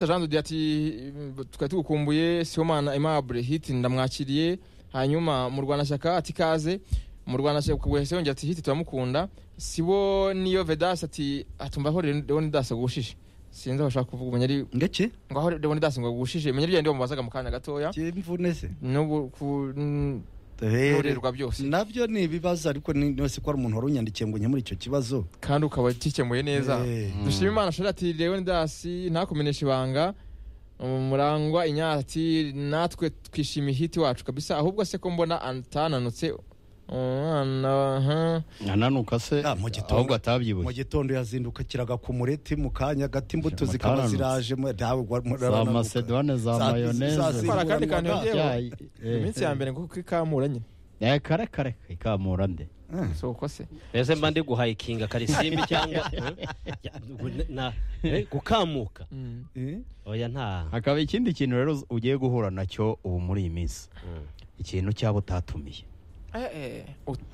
jean de Dieu ati twari tugukumbuye sibomana aimable hiti ndamwakiriye hanyuma mu rwanashyaka ati ikaze mu rwanashyaka wese yongera ati hiti turamukunda sibo niyo vedasi ati atumvaho leoni dasi agushishe sinzi aho ashaka kuvuga ubu nyari ngeke ngaho leoni dasi ngo agushije menya bya ndi wamubazaga mu kanya gatoya cy'imvune se n'ubu ku nturerwa byose nabyo ni ibibazo ariko ni yose ko hari umuntu wari unyandikiye ngo nkemure icyo kibazo kandi ukaba gikemuye neza Eh, dushima imana ashobora ati leoni dasi ntakumenyeshe ibanga murangwa inyati natwe twishimiye hiti wacu kabisa ahubwo se ko mbona atananutse umwana aha. nananuka se Ah, mu gitondo. ahubwo mu atabyibuye gitondo yazindukiraga ku mureti mu kanya gato imbuto zikaba Mutaranutse. ziraje mu- dawe, wa- za murarananuka. masedone za Za- za- mayoneze za- Bara akandi kantu Ingurane yongeyeho iminsi ya mbere mbere ngo kuko ikamura nyine kare kare ikamura nde Eh, si uko se mbese mba ndi guhayikinga karisimbi cyangwa na- eh, gukamuka eh, oya nta hakaba ikindi kintu rero uz- ugiye guhura nacyo ubu muri iyi minsi Mm. ikintu cyaba utatumiye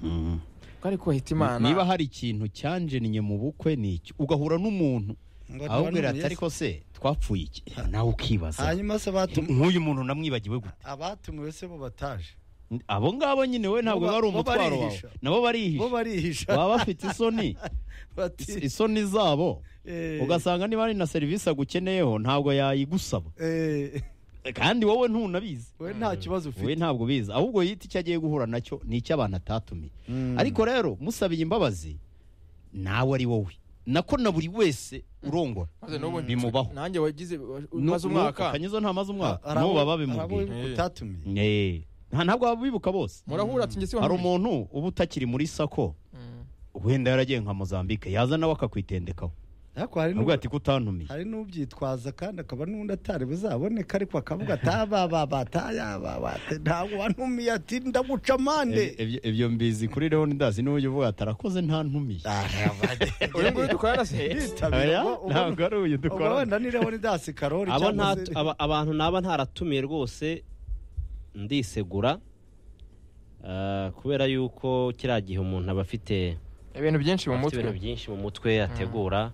Mm. kari kuhita imana niba hari ikintu cyanjeniye mu bukwe ni iki ugahura n'umuntu ngo ahubwira ati ntibanumiye ariko se twapfuye iki nawe se. ukibaza hanyuma se abatu- nk'uyu muntu namwibagiwe gute abatumiwe se bo bataje abo ngabo nyine we ntabwo Bo ba- bari bo umutwaro wawe barihisha. nabo bo barihisha barihisha baba bafite isoni Is- bati isoni zabo eh, ugasanga niba ari na serivisi agukeneyeho ntabwo yayigusaba eh, kandi wowe ntunabizi we nta kibazo we ufite ntabwo ubizi ahubwo yita icyo agiye guhura nacyo ni icyo abantu atatumiye Mm. ariko rero musabiye imbabazi nawe ari wowe nako na buri wese urongora Maze n'ubu bimubaho nanjye wagize umaze Nu- nu- umwaka kanyezo nta maze umwaka Hari abo- n'ubu baba hari abo bimubwiye utatumiye Eh, nta ntabwo baba bibuka bose murahura ati njye si hari umuntu uba utakiri muri sako wenda yaragiye nka mozambique yaza nawe akakwitendekaho ariko hari nubwo n'ubu- ati kutantumiye hari n'ubyitwaza kandi akaba n'undi atari buzaboneka ariko akavuga ati abababatayababate ntabwo wantumiye ati ndaguca amande Ibyo- ibyo- ibyo mbizi kuri leon ndazi niwe ujya uvuga ati arakoze nta ntumiye uyu nguyu dukorana se Oya, ntabwo ari uyu dukorana ubona ni leoni dasi karori abo cyangwa nta se- aba- abantu naba ntaratumiye rwose ndisegura Ah, kubera yuko kiriya gihe umuntu aba afite ibintu byinshi mu afite mutwe ibintu byinshi mu mutwe ategura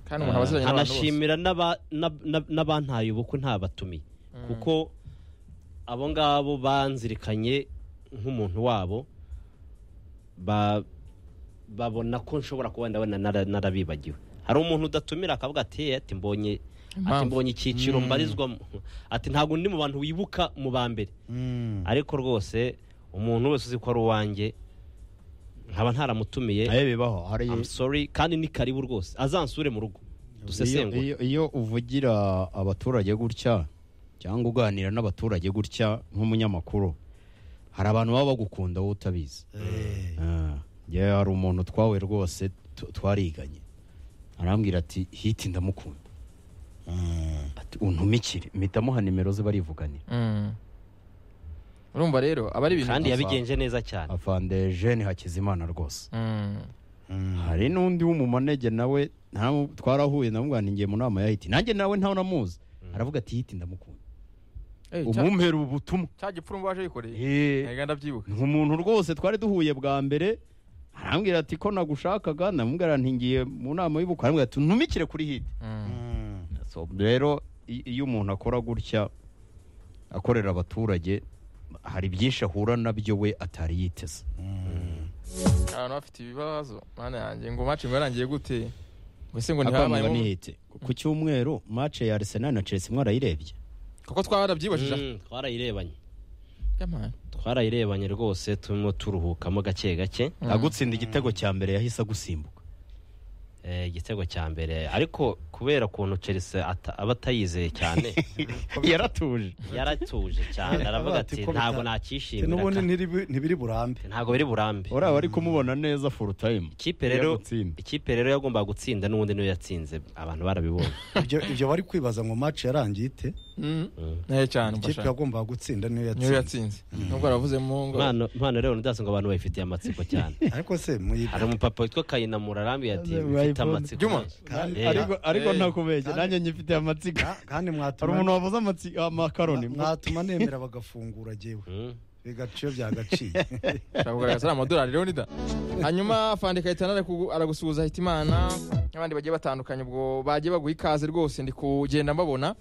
kandi umuntu Ah, aba aziranye n'abantu bose anashimira n'aba- n'ab- n'ab- n'abantaye ubukwe ntabatumiye kuko abo ngabo banzirikanye nk'umuntu wabo ba- babona ko nshobora kuba ndabona nara- narabibagiwe hari umuntu udatumira akavuga ati "Eh, ati mbonye ati Impamvu." mbonye icyiciro Mm. mbarizwamo ati ntabwo ndi mu bantu wibuka mu ba mbere Mm. ariko rwose umuntu wese uzi ko ari uwanjye nkaba ntaramutumiye nayo bibaho hari I'm sorry kandi ni karibu rwose azansure mu rugo iyo- dusesengure iyo- iyo uvugira abaturage gutya cyangwa uganira n'abaturage gutya nk'umunyamakuru hari abantu baba bagukunda wowe utabizi Eh, Ah, njyewe hari umuntu twawe rwose tu- twariganye arambwira ati hiti ndamukunda ati untumikire mpita amuha nimero ze barivuganira Mm. urumva rero aba ari ibintu kandi bibazo. yabigenje neza cyane afande jene hakizimana rwose Mm. mm. hari n'undi w'umumanege nawe nta- twarahuye namwanigiye mu nama ya hiti nanjye nawe ntawe namuzi aravuga ati hiti ndamukunda Eh, cya- umumpera ubu butumwa cya gipfura waje yikoreye Eh, ntabwo ndabyibuka ni umuntu rwose twari duhuye bwa mbere arambwira ati ko nagushakaga namubwira nti ngiye mu nama y'ubukwe arambwira ati ntumikire kuri hiti Mm. So, rero i- iyo umuntu akora gutya akorera abaturage hari byinshi ahura nabyo we atari yiteze abantu bafite ibibazo mana yanjye ngo maci ngo yarangiye gute ngo ese ngo akwamaga ntihabayemo n'ihite ku cyumweru mace ya arsenal na chelsea mwarayirebye kuko twarabyibajije Mm, twarayirebanye Yaman. twarayirebanye rwose turimo turuhukamo gake gake Mm. agutsinda igitego cya mbere yahise agusimbuka Eh, igitego cya mbere ariko kubera ukuntu Chelsea ata- aba atayizeye cyane yaratuje yaratuje cyane aravuga ati Ko bita- ntabwo Ati, n'ubundi nakishimira ntiribi- ntibiri burambe ntabwo biri burambe uraba ari kumubona neza full time ikipe rero Yagutsinda. ikipe rero yagombaga gutsinda n'ubundi niyo yatsinze abantu barabibonye Ibyo- ibyo bari kwibaza ngo match yarangiye ite Mm. Mm. Ntahe cyane ikipe mfasha yagombaga gutsinda niyo niyo yatsinze yatsinze nubwo yaravuzemo ngo Impano- impano rero ndazi ngo abantu bayifitiye amatsiko cyane ariko se muyiga hari umupapa witwa kayinamura arambiye ati Maze mfite bayibone. amatsiko Juma. menshi." Kandi- Eh, ariko ariko Eh. ntakubeshye Kandi- nanjye nyifite amatsiko Ka- kandi hari mwatuma umuntu wavuze amatsi- amakaroni mwatuma nemera bagafungura jyewe Mm. bigaciro byagaciye ushaka kugaragaza ari amadolari rero nida hanyuma fandi kayitana arakugu- aragusuhuza ahita imana n'abandi bagiye batandukanye ubwo bagiye baguha ikaze rwose ndi kugenda mbabona